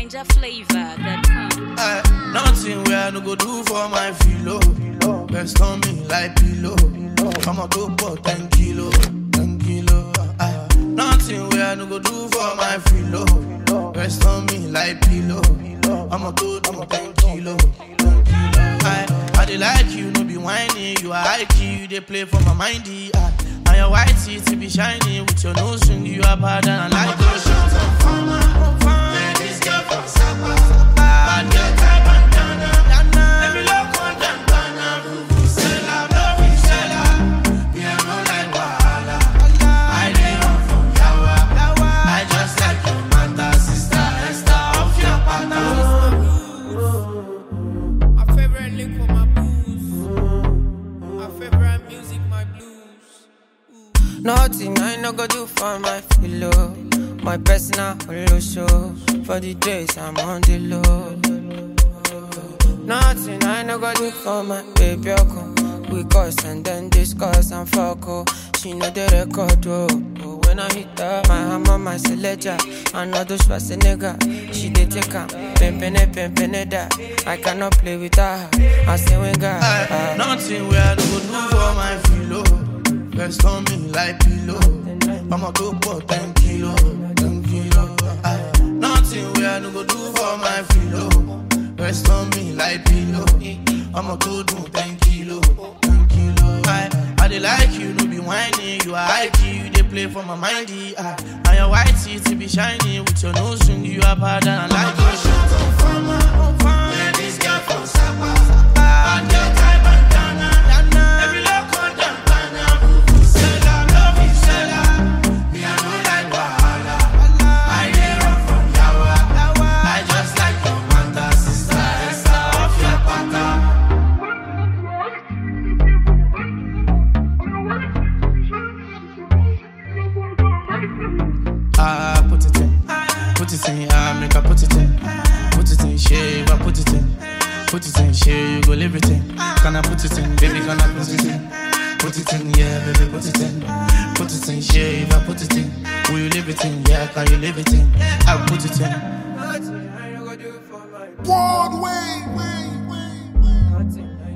NinjaFlavor.com. Eh, nothing where I no go do for my filo. Rest on me like pillow. I'ma go for 10 kilo, 10 kilo. Eh, nothing where I no go do for my filo. Rest on me like pillow. I'ma go do 10 kilo, 10 kilo. I, I dey like you, no be whiny. You are high key, you dey play for my mindy. Ah, and your white teeth be shiny with your nose ring. You are bad and I like your shit. This girl from Sapa, bad girl type bandana. Every look on them banana, vuvuzela, vuvuzela. Me I no like wahala. I dey run from yawa. I just like your mother, sister, Esther, off your pattern. My favorite lick for my booze. My favorite music, my blues. Nothing I no go do for my pillow. My personal holo show. For the days I'm on the low. Nothing I no go do for my baby. Oko. We cuss and then discuss and fuck. Oh. She know the record. Oh. Oh, When I hit her, my hammer, my selector. I know those was a nigga. She did take her. Pimpin' pimpin' that. I cannot play with her. I say, we got. Aye, Nothing where I no go do for my filo. Rest on me like pillow. I'ma go for 10 kilo, 10 kilo. Aye, Nothing where I no go do for my filo. Rest on me like pillow. I'ma go do 10 kilo, 10 kilo. Aye, I dey like you, no be whiny. You are high key, you dey play for my mindy. Aye, and your white teeth be shiny with your nose ring. You are bad and I like your shit. This girl from Sapa, bad girl type bandana. Every look on them banana, vuvuzela, vuvuzela. Me I no like wahala. I dey run from yawa. I just like your mother, sister, Esther, off your pattern. Ah, put it in, put it in, ah, make I put it in, put it in, shave, I put it in, put it in, shave, you go live it in. Can I put it in, baby, can I put it in? Put it in, yeah, baby, put it in, put it in, shave, I put it in. Will you live it in? Yeah, can you live it in? I put it in. Nothing I no go do for my Broadway. Nothing